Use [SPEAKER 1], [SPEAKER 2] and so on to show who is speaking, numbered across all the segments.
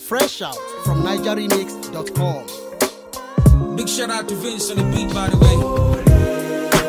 [SPEAKER 1] Fresh out from NigerRemix.com.
[SPEAKER 2] Big shout out to Vince on the beat, by the way.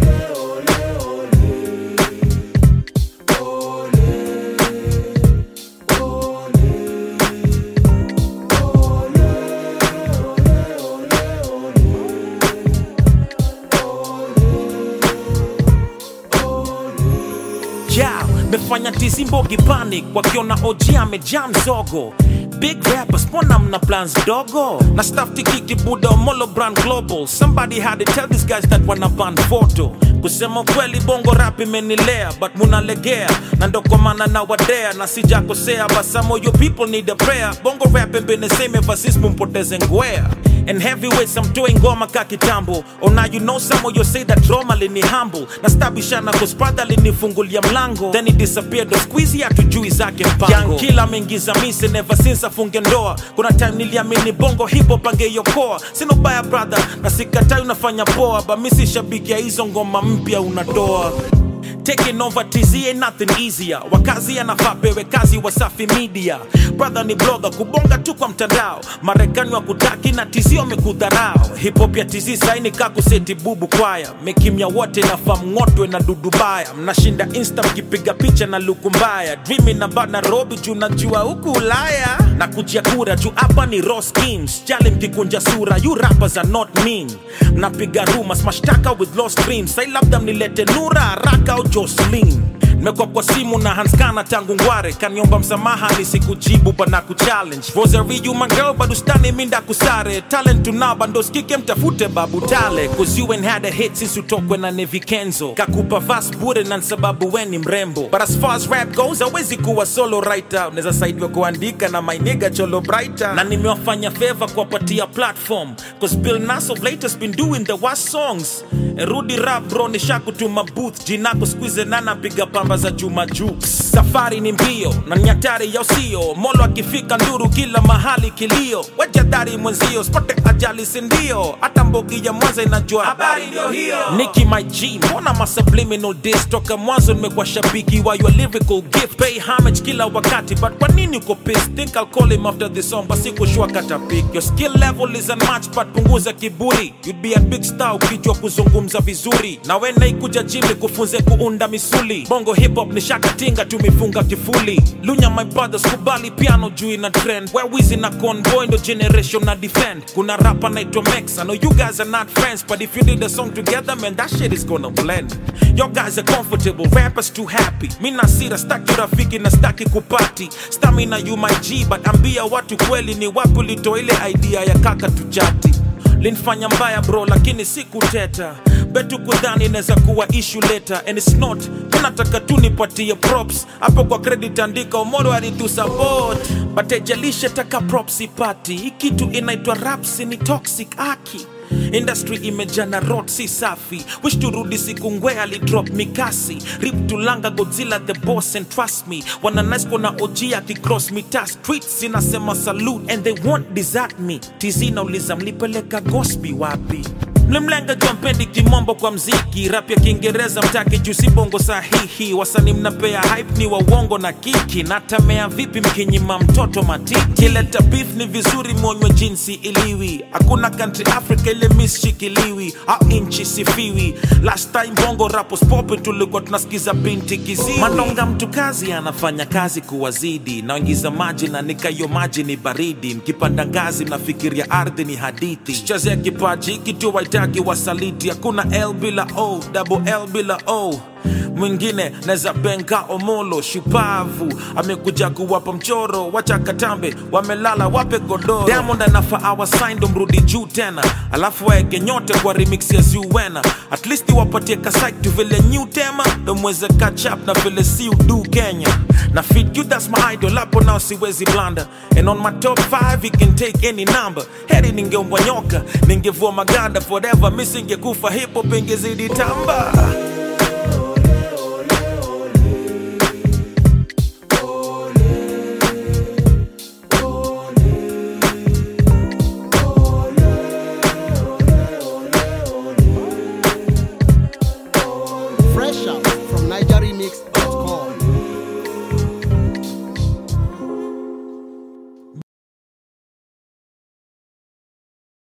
[SPEAKER 3] yeah, mefanya tizimbogi panic wakiona OG amejaa mzogo big rappers mbona mna plans dogo na staff tikiki buda omolo brand global somebody had to tell these guys that wana ban photo kusema kweli bongo rap imenilea but munalegea na ndo kwa maana na wadea na sijakosea but some of you people need a prayer bongo rap been the same ever since mumpoteze ngwea and heavyweights I'm doing ngoma ka kitambo oh now you know some of you say that drama lini humble na stabishana cause brother linifungulia mlango then he disappeared squeezy hatujui zake mpango Young killer ameingiza mise never since afunge ndoa kuna time niliamini bongo hip hop angeiokoa sina ubaya brother na sikatai unafanya poa ba misi shabiki ya hizo ngoma mpya unatoa Taking over TZ ain't nothing easier. Wakazi anafaa pewe kazi Wasafi Media. Brother ni blogger kubonga tu kwa mtandao. Marekani wakutaki na TZ wamekudharau. Hip hop ya TZ saini kakuseti bubu kwaya. Mekimya wote nafaa mng'otwe na dudu baya. Mnashinda insta mkipiga picha na luku mbaya. Dreaming na ba Nairobi juu najua huku Ulaya. Na kujia kura juu hapa ni raw schemes. Jali mkikunja sura, you rappers are not mean. Mnapiga rumors, mashtaka with lost dreams. Sai labda mnilete Nura haraka au Jocelyn nimekuwa kwa simu na hanskana tangu ngware kaniomba msamaha nisikujibu bana kuchallenge rosary you my girl bado stani minda kusare talent tunaba ndo skike mtafute babu tale cause you ain't had a hit since utokwe na Nevi Kenzo kakupa vas bure na sababu we ni mrembo but as far as rap goes hawezi kuwa solo writer unaweza saidiwa kuandika na my nigga cholo brighter na nimewafanya favor kuwapatia platform cause Bill Nass of late has been doing the worst songs rudi rap bro nishakutuma booth jinako squeeze nana piga pamba za chuma juu safari ni mbio na nyatari ya usio molo akifika nduru kila mahali kilio wejadari mwenzio spote ajali sindio hata mbogi ya mwanza inajua habari ndio hiyo Nicki my G mbona ma subliminal diss toka mwanzo nimekuwa shabiki wa your lyrical gift pay homage kila wakati but kwa nini uko pissed think I'll call him after this song basi kushua kata pick your skill level is unmatched but punguza kiburi you'd be a big star ukijua kuzungumza vizuri na we naikuja jimi kufunze kuunda misuli bongo hip hop ni shakatinga tumifunga kifuli lunya my brothers kubali piano juu ina trend where wizi na convoy ndo generation na defend kuna rapa naitwa Mex I know you guys are not friends but if you did a song together man that shit is gonna blend your guys are comfortable rappers too happy mi nasira staki rafiki na staki kupati stamina you my G but ambia watu kweli ni wapi ulitoa ile idea ya kaka tujati linfanya mbaya bro lakini sikuteta betu kudhani inaweza kuwa issue later and it's not minataka tu nipatie props hapo kwa credit andika omoro alitu support but ejalishe taka props ipati hii kitu inaitwa rapsi ni toxic aki industry imejana rot si safi wish turudi siku ngwe alidrop mikasi rip tulanga godzilla the boss and trust me wananasko na og akicross mita streets inasema salute and they won't desert me tz nauliza mlipeleka gosbi wapi mlimlenga jua mpendi kimombo kwa mziki rap ya kiingereza mtaki juu si bongo sahihi wasani mnapea hype ni wa uongo na kiki natamea vipi mkinyima mtoto matiki kileta beef ni vizuri mwonywe jinsi iliwi hakuna country africa ile misshikiliwi au inchi sifiwi last time bongo rapos popi tulikuwa tunasikiza binti kiziwi manonga mtu kazi anafanya kazi kuwazidi naingiza maji na nikayo maji ni baridi mkipanda ngazi mnafikiria ardhi ni hadithi chezea kipaji kitu waitaki wasaliti hakuna l bila o double l bila o mwingine naweza benga omolo shupavu amekuja kuwapa mchoro wacha katambe wamelala wape godoro diamond anafa awasaindo mrudi juu tena alafu waeke nyote kwa remix ya zuwena at least wapatie kasaitu vile new tema ndo mweze catch up na vile si udu kenya na fit you that's my idol hapo nao siwezi blanda and on my top 5 it can take any number heri ningeumbwa nyoka ningevua maganda forever misingekufa hip hop ingezidi tamba